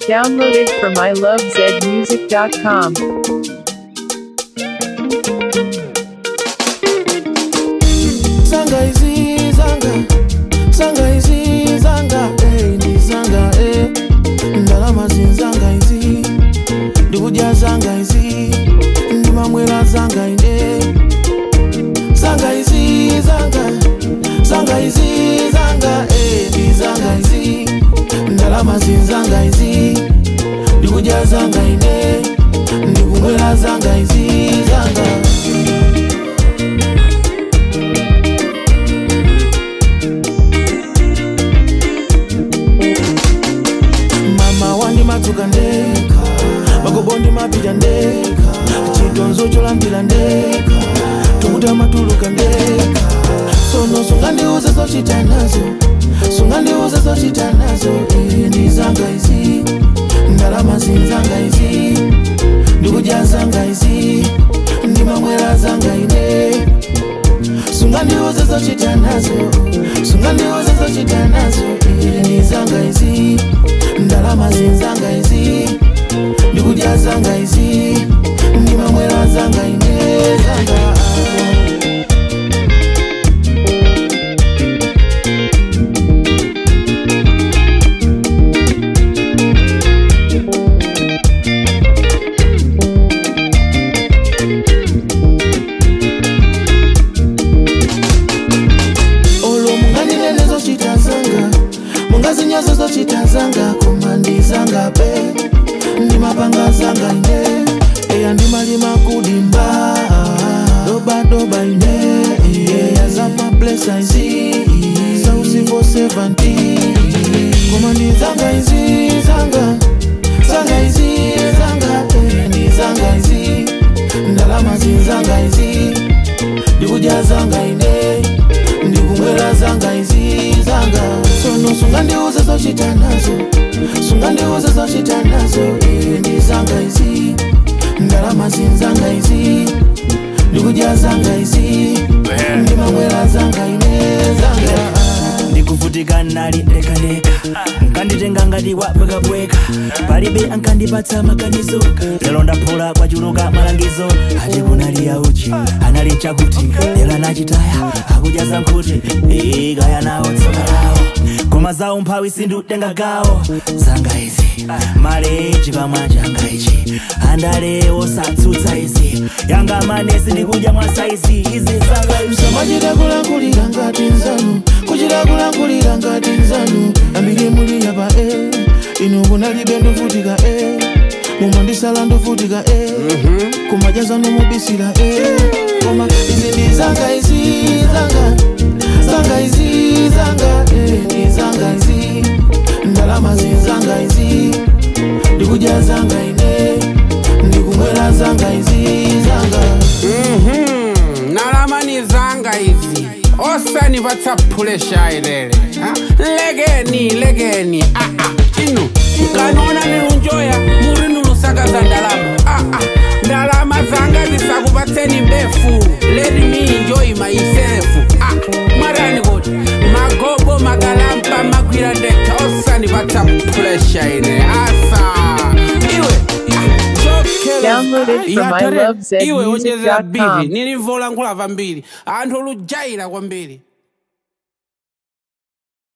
Downloaded from ilovezmusic.com. Zanga izi zanga Zanga izi zanga eh ndi zanga eh Ndalama zinzanga izi Ndikudya zanga izi Ndimamwera zanga ine Zanga izi zanga Zanga izi zanga eh ndi zanga izi Ndalama zinzanga izi Ndikudya zanga ine Ndikumwera zanga izi zanga mama wandimadzuka ndeka magobo ndimapita ndeka chitonzo cholandira ndeka tokuta matuluka ndeka sono sungandiuze zochita nazo sungandiuze zochita nazo Eh, ndi zanga izi ndalama zinzanga izi ndikudya zanga izi ndimamwera zanga ine sungandiuze zochita nazo sungandiuze zochita nazo Eh, ndi zanga izi ndalama zinzanga izi ndikudya zanga izi ndimamwera zanga ine zanga olo mungandinene zochita zanga mungazinyozo zochita zanga koma ndi zanga pe ndimapanga zanga ine eya ndimalima kudimba dobadoba ine eya zamablesa izi sausivo 70 koma ndi zanga izi zanga zanga izi zanga eh, ndi zanga izi ndalama zinzanga izi ndikudya zanga ine ndikumwera zanga izi zanga sono sungandiuze zochita nazo sungandiuze zochita nazo eh, ndi zanga izi ndalama zinzanga izi ndikudya zanga izi ndimamwera zanga ine zanga ndikuvutika nali lekaleka nkanditenga ngati wabwekabweka palibe ankandipatsa maganizo lero ndaphula kwachuluka malangizo ati kunali yauchi anali nchakuti lero anachitaya akudya zankhuti ikaya nawo tsoka lawo koma zawo mphawi sindutenga gawo zanga izi male chikamwa changa ichi andale osatsutsa izi yanga manesi ndikudya mwa saizi izi zanga izi samachita kulankulira ngati nzanu kuchita kulankulira ngati nzanu ambiri muli yapa e inu kunalibe ndovutika e mumandisala ndovutika e kumajaza nomubisira e koma izi ndi zanga izi zanga zanga izi zanga e ndi zanga izi ndalama zinzanga izi ndikudya zanga ine ndikumwera zanga izi zanga Mhm, nalama zanga izi osanipatsa phulesha ilele ha? legeni legeni ah, ah. inu mkanona nilunjoya muri nulusakaza ndalama ah, ah. ndalama zanga zisakupatseni mbefu let me enjoy myself ah. mwarani kuti magobo magalampa magwira ndeka osanipatsa phulesha ine asa iwe ah, chokela Downloaded from Yatare, iwe onyezera ilovezmusic.com. bivi nilivola nkhulava mbiri anthu lujaira kwambiri